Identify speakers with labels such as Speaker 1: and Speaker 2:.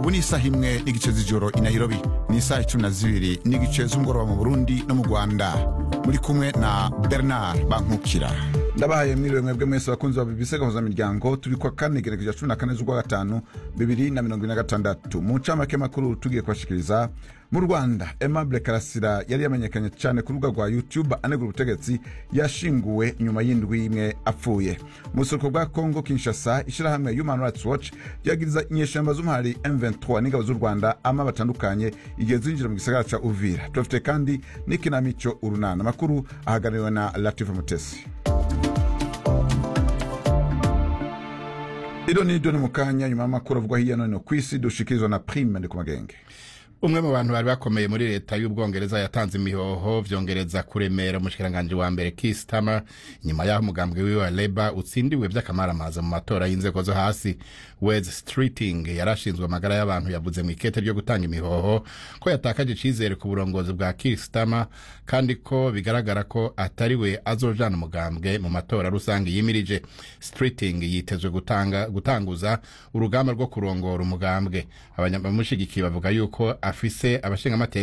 Speaker 1: ubu ni isaha imwe n'igice z'ijoro i nairobi ni isaha icumi na zibiri n'igice z'umugoroba mu burundi no mu rwanda muri kumwe na bernard bankukira ndabahaye mwiriwe mwebwe mwese bakunzi ba bbc gahuza miryango turi kwa kane gerekeja cumi na kane z'ukwa gatanu bibiri na mirongo ine na gatandatu mu ncamake makuru tugiye kubashikiriza mu rwanda aimable karasira yari yamenyekanye cyane ku rubuga rwa youtube anegura ubutegetsi yashinguwe nyuma y'indwi imwe apfuye mu buseruko bwa congo kinshasa ishyirahamwe human rights watch ryagiriza inyeshamba z'umuhari m23 n'ingabo z'u rwanda ama batandukanye igihe zinjira mu gisagara ca uvira turafite kandi n'ikinamico urunana amakuru ahagarariwe na latifa mutesi iro ni doni mu kanya nyuma y'amakuru avugwa hirya no hino ku isi dushikirizwa na prime ndi ku magenge
Speaker 2: umwe mu bantu bari bakomeye muri leta y'ubwongereza yatanze imihoho vyongereza kuremera umushikiranganji wa mbere Keir Starmer nyuma y'aho umugambwe wiwe wa Labour utsindiwe vy'akamaramaza mu matora y'inzego zo hasi Wes Streeting yarashinzwe amagara y'abantu yavuze mu ikete ryo gutanga imihoho ko yatakaje icizere ku burongozi bwa Keir Starmer kandi ko bigaragara ko atari we azojana umugambwe mu matora rusange yimirije Streeting yitezwe gutanga gutanguza urugamba rwo kurongora umugambwe abanyamushigikiye bavuga yuko afise abashingamateka